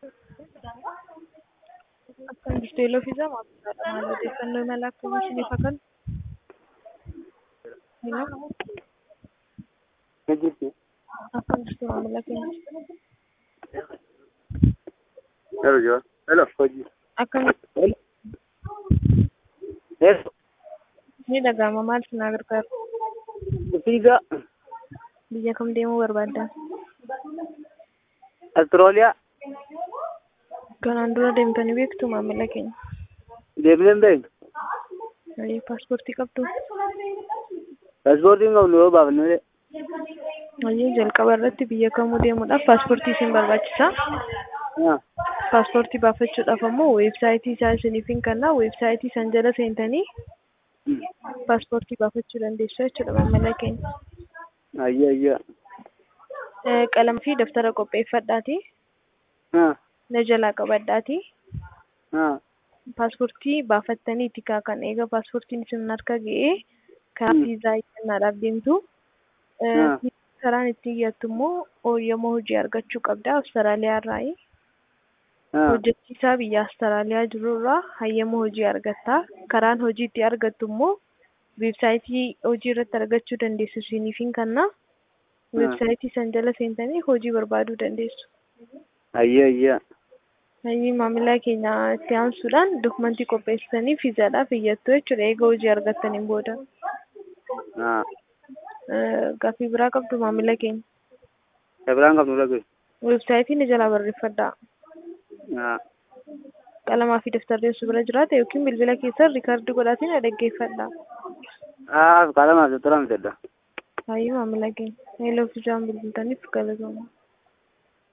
Akkam jirtu yeeloo fi zamaa maal odeeffannoo imala akkamii isiniif haa kennu? Hello? Ni jirti. Akkam jirtu maamila keenya? Hello, Joe. Hello, hojii. Akkam Hello. Hello. ni dhaga'ama maal isin gargaaru? Fiigaa. Biyya kam deemuu barbaaddan? Astirooliyaa. Kanaan dura deemtanii beektu maamila keenya? Deemnee hin beeknu. Ayii paaspoortii qabdu? Paaspoortiin qabnu yoo baafnu malee. Ayii jalqaba irratti biyya kamuu deemuudhaaf paaspoortii isin barbaachisa. Ah. Paaspoortii baafachuudhaaf ammoo weebsaayitii isaa isiniif hin kennaa weebsaayitii san jala seentanii Hmm. paaspoortii baafachuu dandeessu jechuudha maamila keenya. Ayyaa ayyaa. Eh, Qalamii fi daftara qopheeffadhaatii Ah. na jalaa qabadhaatii Ah. paaspoortii baafattaniiti kaa kan eega paaspoortiin isin harka ga'ee karaa Hmm. viizaa kennaadhaaf deemtu. Eh, Ah. Karaan ittiin iyyaattu immoo ooyyama hojii argachuu qabda Awustiraaliyaa irraayi. Ah. Hojjechiisaa biyya Awustiraaliyaa jiru irraa hayyama hojii argatta. Karaan hojii itti argattu immoo weebsaayitii hojii irratti argachuu dandeessu isiniif hin kenna. Weebsaayitii san jala seentanii hojii barbaaduu dandeessu. Ayyaa ayyaa. Hayyii maamila keenya itti aansuudhaan dokumentii qopheessanii viizaadhaaf iyyattu jechuudha eega hojii argattaniin booda. Ah. Eh, Gaaffii biraa qabdu maamila keenya. Dabiraan qabnu dhagee. Weebsaayitii ni jalaa barreeffadhaa. Ah. Qalamaa fi daftarri osoo bira jiraate yookiin bilbila keessan riikaardii godhaatiin dhaggeeffadhaa. Ah. Qalamaaf daftara bitadha. Hayyii maamila keenya. Eeloo fi jaan bilbiltaniif galatoomaa.